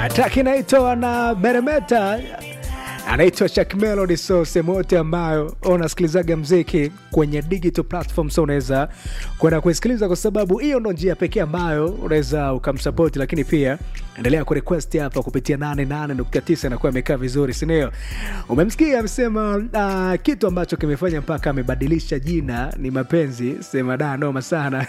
Track inaitwa na Meremeta anaitwa Shak Melody. So sehemu yote ambayo unasikilizaga mziki kwenye digital platform, so unaweza kwenda kuisikiliza, kwa sababu hiyo ndo njia pekee ambayo unaweza ukamsapoti. Lakini pia endelea kurequest hapa kupitia 88.9 inakuwa imekaa vizuri, sindio? Umemsikia amesema uh, kitu ambacho kimefanya mpaka amebadilisha jina ni mapenzi. Sema da, noma sana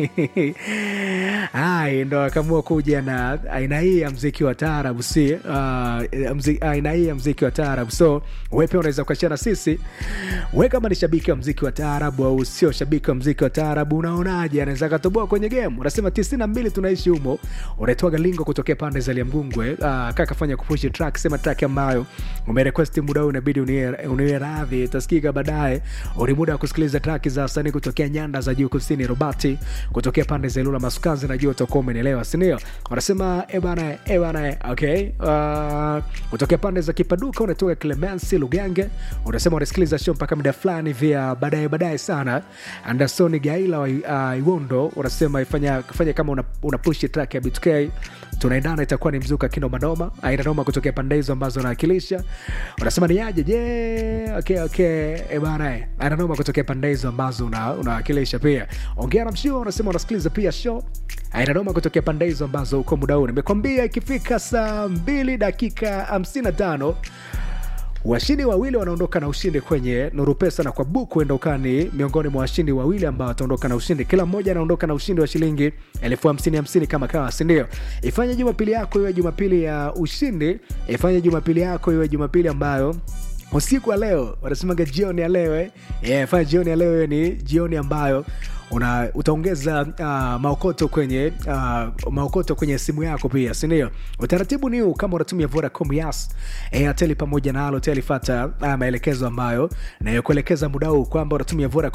Hai, ndo akaamua kuja na aina hii ya mziki wa taarabu, si uh, mzi, aina hii ya mziki wa taarabu. So wewe pia unaweza ukashana sisi, we kama ni shabiki wa mziki wa taarabu au sio shabiki wa mziki wa taarabu, unaonaje? Anaweza akatoboa kwenye game. Unasema tisini na mbili tunaishi humo, unaitwaga lingo kutokea pande za Liamgungwe. Uh, kaka fanya kupushi track, sema track ambayo umerequest muda huu inabidi uniwe radhi, itasikika baadaye. Uli muda wa kusikiliza track za wasanii kutokea nyanda za juu kusini, Robati kutokea pande za Ilula Masukazi, najua utakuwa umenielewa, si ndio? Wanasema ebana ebana, okay. Uh, kutokea pande za Kipaduka unatoka Clemency Lugange, unasema unasikiliza show mpaka muda fulani vya baadaye baadaye sana. Anderson Gaila wa uh, Iwondo unasema ifanya, ifanya kama una, una push track ya BTK tunaendana itakuwa ni mzuka kino manoma aina noma kutokea pande hizo ambazo nawakilisha. Unasema ni aje je? Yeah, okay, okay. E bana, aina noma kutokea pande hizo ambazo unawakilisha una pia. Ongea na mshio, unasema unasikiliza pia show aina noma kutokea pande hizo ambazo uko muda huu. Nimekwambia ikifika saa mbili dakika hamsini na tano washindi wawili wanaondoka na ushindi kwenye Nuru Pesa na kwa buku endokani, miongoni mwa washindi wawili ambao wataondoka na ushindi. Kila mmoja anaondoka na ushindi wa shilingi elfu hamsini hamsini kama kawa, si ndio? Ifanye Jumapili yako iwe Jumapili ya ushindi, ifanye Jumapili yako iwe Jumapili ambayo usiku wa leo wanasemaga jioni ya leo eh? Yeah, fanya jioni ya leo hiyo ni jioni ambayo una utaongeza uh, maokoto kwenye uh, maokoto kwenye simu yako pia, si ndio? Utaratibu ni huu, kama unatumia Vodacom, Yas, Airtel pamoja na Halotel, fata uh, maelekezo ambayo nayokuelekeza muda huu kwamba unatumia Vodacom